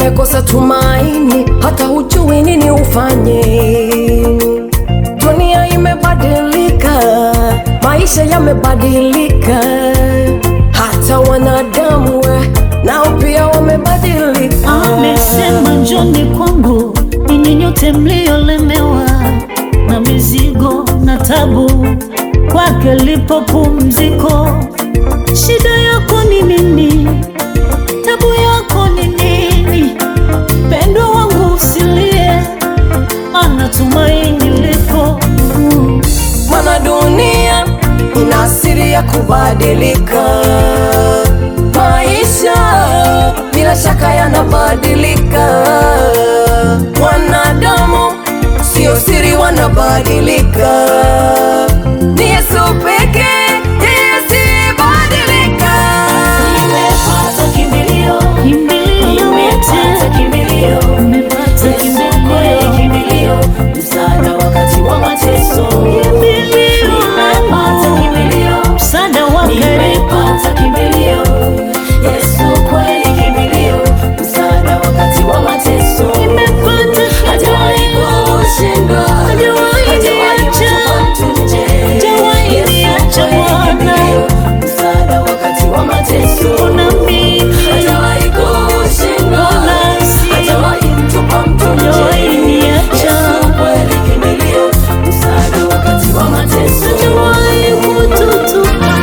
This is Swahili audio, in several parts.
umekosa tumaini, hata hujui nini ufanye. Dunia imebadilika, maisha yamebadilika, hata wanadamu we nao pia wamebadilika. Amesema njoni kwangu ninyi nyote mliolemewa na mizigo na tabu, kwake lipo pumziko. Shida yako ni nini? Tabu yako ni nini? Mpendwa wangu usilie, maana tumaini lipo. Mm. Maana dunia ina asili ya kubadilika, maisha bila shaka yanabadilika, wanadamu sio siri, wanabadilika. Ni Yesu pekee ndiye asiyebadilika. Nimepata kimbilio, Kimbilio nimepata lote kimbilio, umepata Yesu kweli kimbilio, kimbilio, msaada wakati wa mateso. kimbilio, Nimepata kimbilio, msaada wa karibu nimepata kimbilio, Yesu kweli kimbilio, msaada wakati wa mateso. nimepata Hajawahi kushindwa, Hajawahi hajawahi niacha. kutupa mtu nje. Hajawahi Yesu niacha kweli Bwana. kimbilio, msaada wakati wa mateso. Kuna mimi Hajawahi kushindwa, Nasi. hajawahi mtupa mtu nje. Hajawahi niacha. Yesu kweli kimbilio, msaada wakati wa mateso. hajawahi kututupa.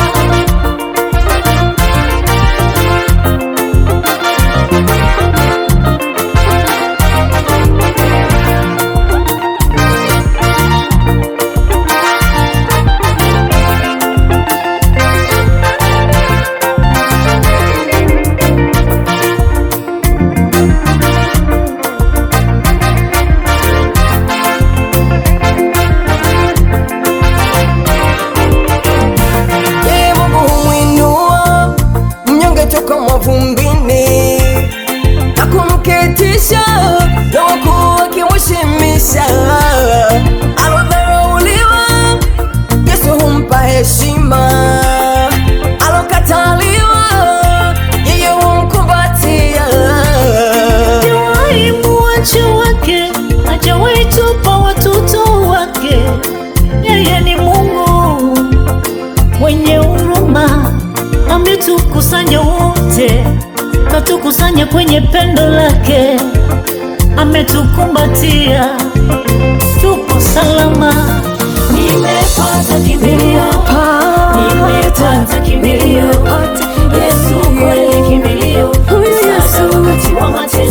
Yeye Mungu humwinua mnyonge toka mavumbini na kumketisha na wakuu wakimheshimisha. Alodharauliwa Yesu humpa heshima, alokataliwa yeye humkumbatia. Hajawahi muacha wake, hajawahi tupa watoto wake. Yeye ni Mungu mwenye huruma, ametukusanya wote, katukusanya kwenye pendo lake, ametukumbatia, tupo salama. Nimepata kimbilio, nimepata kimbilio, Yesu kweli kimbilio, msaada wakati wa mateso.